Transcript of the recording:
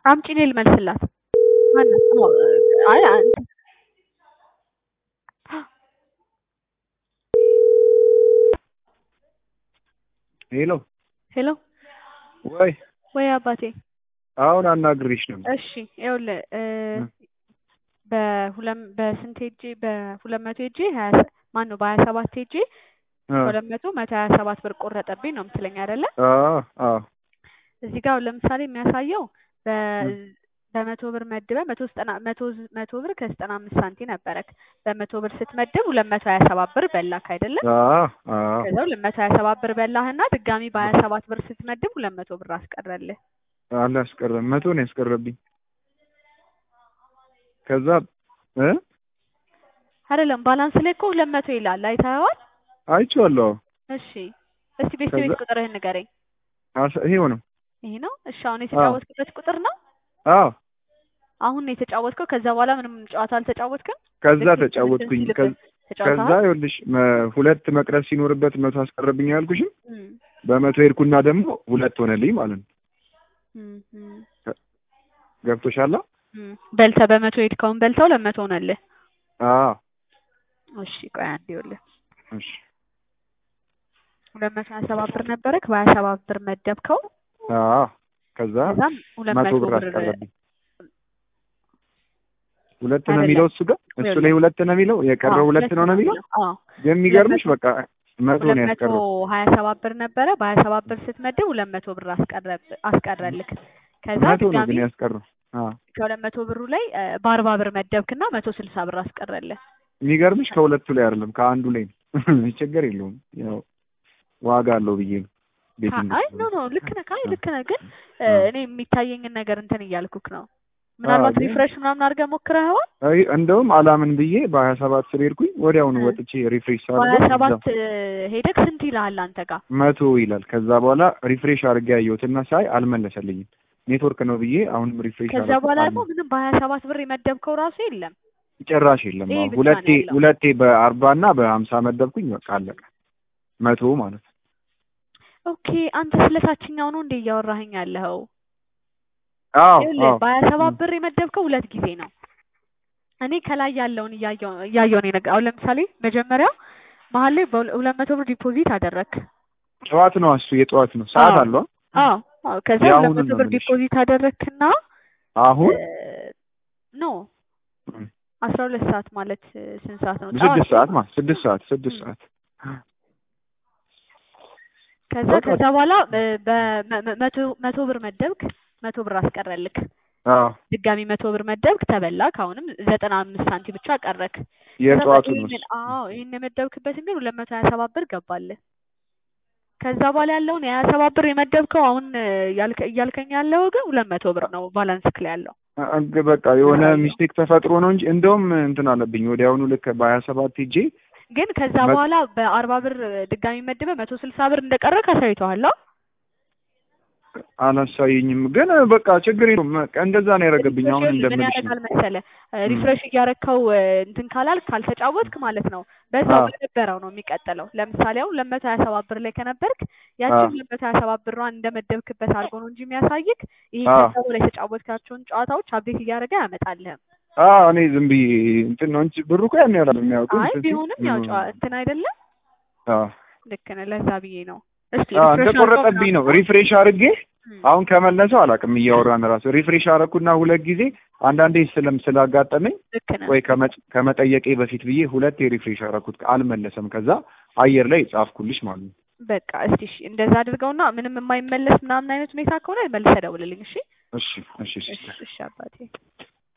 አምጪ እኔ ልመልስላት። ማናት? አዎ፣ አይ አንተ ሄሎ ሄሎ ወይ ወይ አባቴ አሁን አናግሬሽ ነበር። እሺ ይኸውልህ እ በሁለም በስንት ሄጄ በሁለት መቶ ሄጄ ሀያ ማን ነው በሀያ ሰባት ሄጄ አ ሁለት መቶ መቶ ሀያ ሰባት ብር ቆረጠብኝ ነው የምትለኝ አይደለ? አ አ እዚህ ጋር አሁን ለምሳሌ የሚያሳየው በ በመቶ ብር መድበህ መቶ ዘጠና መቶ መቶ ብር ከዘጠና አምስት ሳንቲም ነበረክ። በመቶ ብር ስትመድብ ሁለት መቶ ሀያ ሰባት ብር በላክ አይደለ? አ አ ከዛ ሁለት መቶ ሀያ ሰባት ብር በላህና ድጋሚ በሀያ ሰባት ብር ስትመድብ ሁለት መቶ ብር አስቀረልህ። አላስቀረም መቶ ነው ያስቀረብኝ። ከዛ እ አይደለም ባላንስ ላይ እኮ ሁለት መቶ ይላል አይተኸዋል? አይቼዋለሁ። እሺ እስቲ ቤት ቤት ከዛ- ቁጥርህን ንገረኝ። አስ ይሄው ነው። ይሄ ነው? እሺ አሁን የተጫወትክበት ቁጥር ነው? አዎ አሁን ነው የተጫወትከው? ከዛ በኋላ ምንም ጨዋታ አልተጫወትክም? ከዛ ልክ ተጫወትኩኝ። እንትን ከዛ ሲልብህ ከዛ ተጫውተሃል? ይኸውልሽ መ- ሁለት መቅረብ ሲኖርበት መቶ አስቀረብኝ ያልኩሽም እም፣ በመቶ ሄድኩና ደግሞ ሁለት ሆነልኝ ማለት ነው። እም፣ እም፣ ገብቶሻል? እም። በልተህ በመቶ ሄድከውን በልተው ለመቶ ሆነልህ። አዎ እሺ ቆይ አንዴ ይኸውልህ እሺ ሁለት መቶ ሀያ ሰባት ብር ነበረክ በሀያ ሰባት ብር መደብከው አዎ ከዛ ከዛም ሁለት መቶ ብር ብር አስቀረብኝ። ሁለት ነው አይደለም። የሚለው እሱ ጋር እሱ ይኸውልህ። ላይ ሁለት ነው የሚለው የቀረው አዎ፣ ሁለት ነው ነው የሚለው አዎ የሚገርምሽ ሁለት በቃ መቶ ሁለት ነው መቶ ያስቀረው። ሀያ ሰባት ብር ነበረ በሀያ ሰባት ብር ስትመድብ ሁለት መቶ ብር አስቀረብ አስቀረልክ ከዛ መቶ ነው ድጋሚ ግን ያስቀረው። አዎ ከሁለት መቶ ብሩ ላይ እ፣ በአርባ ብር መደብክና መቶ ስልሳ ብር አስቀረልህ የሚገርምሽ ከሁለቱ ላይ አይደለም ከአንዱ ላይ ነው። ችግር የለውም ያው ዋጋ አለው ብዬ ነው። ቤቲንግ አይ ኖ ኖ ልክ ነህ አይ ልክ ነህ ግን እ፣ እኔ የሚታየኝን ነገር እንትን እያልኩክ ነው ምናልባት ግን- ሪፍሬሽ ምናምን አድርገህ ሞክረኸዋል አይ እንደውም አላምን ብዬ በሀያ ሰባት ስር ሄድኩኝ ወዲያውኑ እ። ወጥቼ ሪፍሬሽ በሀያ ሳደርገው ሰባት ሄደክ ስንት ይልሃል አንተ ጋር መቶ ይላል። ከዛ በኋላ ሪፍሬሽ አድርጌ ያየሁትና ሳይ አልመለሰልኝም። ኔትወርክ ነው ብዬ አሁንም ሪፍሬሽ ከዛ አደረኩት፣ በኋላ ደግሞ አልመለሰ- ምንም በሀያ ሰባት ብር የመደብከው ራሱ የለም ጭራሽ የለም። ይሄ አዎ ብቻ ሁለቴ ነው ያለው። ሁለቴ በአርባ እና በሀምሳ መደብኩኝ። በቃ አለቀ። መቶ ማለት ነው። ኦኬ አንተ ስለ ታችኛው ነው እንደ እያወራኸኝ ያለኸው አዎ ይኸውልህ አዎ በሀያ ሰባት ብር የመደብከው ሁለት ጊዜ ነው። እኔ ከላይ ያለውን እያየሁ እያየሁ ነው የነገ አሁን ለምሳሌ መጀመሪያ መሀል ላይ በሁለት መቶ ብር ዲፖዚት አደረክ። ጠዋት ነው እሱ የጠዋት ነው ሰዓት አዎ። አለው። አዎ አዎ። ከዛ የአሁኑን ሁለት መቶ ነው ብር የምልሽ። ዲፖዚት አደረክና አሁን ኖ እም፣ አስራ ሁለት ሰዓት ማለት እ፣ ስንት ሰዓት ነው? ስድስት ጠዋት ሰዓት ማለት ስድስት ሰዓት ስድስት እም። ሰዓት ከዛ በቃ ከዛ በኋላ እ፣ በመ- መ- መቶ መቶ ብር መደብክ፣ መቶ ብር አስቀረልክ። አዎ ድጋሚ መቶ ብር መደብክ፣ ተበላክ። አሁንም ዘጠና አምስት ሳንቲም ብቻ ቀረክ። ከዛ የጠዋቱ ነው ይሄንን እሱ። አዎ ይሄን የመደብክበትን ግን ሁለት መቶ ሀያ ሰባት ብር ገባልህ። ከዛ በኋላ ያለውን የሀያ ሰባት ብር የመደብከው አሁን እ፣ ያልከ- እያልከኝ ያለው ግን ሁለት መቶ ብር ነው ባላንስ ላይ ያለው። እ፣ በቃ የሆነ አዎ። ሚስቴክ ተፈጥሮ ነው እንጂ እንደውም እንትን አለብኝ ወዲያውኑ ልክ በሀያ ሰባት ሄጄ ግን ከዛ መ- በኋላ በአርባ ብር ድጋሚ መድበ መቶ ስልሳ ብር እንደቀረ ካሳይተዋል። አላሳየኝም። ግን በቃ ችግር የለውም። በቃ እንደዛ ነው ያደረገብኝ። አሁን ሪፍሬሽ ምን እንደምልሽ ነው። ያደርጋል መሰለ ሪፍሬሽ እያረከው እ፣ እንትን ካላልክ ካልተጫወትክ ማለት ነው በዛው አዎ። በነበረው ነው የሚቀጥለው። ለምሳሌ አሁን ሁለት መቶ ሀያ ሰባት ብር ላይ ከነበርክ አዎ። ያችን ሁለት መቶ ሀያ ሰባት ብሯን እንደመደብክበት አድርጎ ነው እንጂ የሚያሳይክ ይሄ አዎ። ከዛ በላይ የተጫወትካቸውን ጨዋታዎች አፕዴት እያደረገ አያመጣልህም። አዎ እኔ ዝም ብዬ እንትን ነው እንጂ ብሩ እኮ ያን ያህል የሚያውቁ አይ ቢሆንም ያው ጨዋ እንትን አይደለም። አዎ ልክ ነህ። ለዛ ብዬ ነው። እስቲ አዎ ሪፍሬሽ እንደቆረጠብኝ ነው ሪፍሬሽ አድርጌ እም፣ አሁን ከመለሰው አላውቅም። እያወራን ራሱ ሪፍሬሽ አደረኩና ሁለት ጊዜ አንዳንዴ ስለም ስላጋጠመኝ ልክ ነህ። ወይ ከመ- ከመጠየቄ በፊት ብዬ ሁለቴ ሪፍሬሽ አደረኩት አልመለሰም። ከዛ አየር ላይ ጻፍኩልሽ ማለት ነው። በቃ እስቲ እሺ፣ እንደዛ አድርገውና ምንም የማይመለስ ምናምን አይነት ሁኔታ ከሆነ መልሰህ ደውልልኝ። እሺ እሺ እሺ እሺ እሺ፣ እሺ አባቴ